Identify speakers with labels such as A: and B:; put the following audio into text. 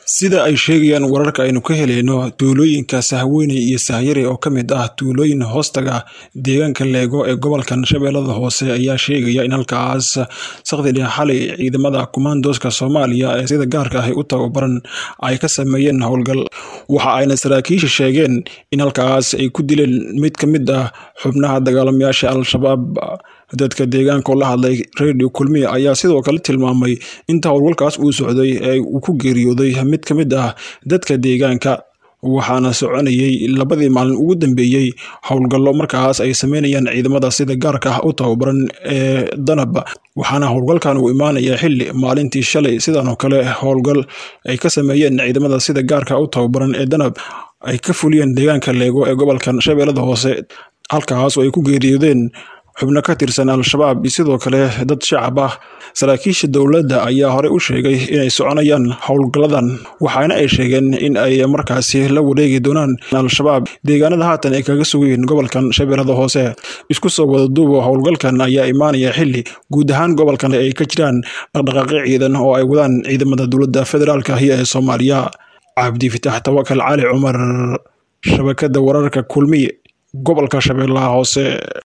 A: sida ay sheegayaan wararka aynu ka helayno tuulooyinka sahweyney iyo sahyare oo ka mid ah tuulooyin hoostaga deegaanka leego ee gobolkan shabeellada hoose ayaa sheegaya in halkaas sakdidhi xalay ciidamada kumaandooska soomaaliya ee sida gaarka ahi u tababaran ay ka sameeyeen howlgal waxa ayna saraakiisha sheegeen in halkaas ay ku dileen mid ka mid ah xubnaha dagaalamayaasha al-shabaab dadka deegaanka oo la hadlay radio kulmiya ayaa sidoo kale tilmaamay inta howlgalkaas uu socday ee uu ku geeriyooday mid ka mid ah dadka deegaanka waxaana soconayay labadii maalin ugu dambeeyey howlgallo markaas ay sameynayaan ciidamada sida gaarka ah u tababaran ee danab waxaana howlgalkan uu imaanaya xili maalintii shalay sidan oo kale howlgal ay ka sameeyeen ciidamada sida gaarka u tababaran ee danab ay ka fuliyeen deegaanka leego ee gobolkan shabeellada hoose halkaas oo ay ku geeriyoodeen xubno ka tirsan al-shabaab iyo sidoo kale dad shacab ah saraakiisha dowladda ayaa horey u sheegay inay soconayaan howlgalladan waxaana ay sheegeen in ay markaasi la wareegi doonaan al-shabaab deegaanada haatan ay kaga sugayiin gobolkan shabeellada hoose isku soo wada duubo howlgalkan ayaa imaanaya xili guud ahaan gobolkan ay ka jiraan dhaqdhaqaaqyo ciidan oo ay wadaan ciidamada dowladda federaalka ahi ee soomaaliya cabdi fitaax tawakal cali cumar shabakada wararka kulmiye gobolka shabeellaha hoose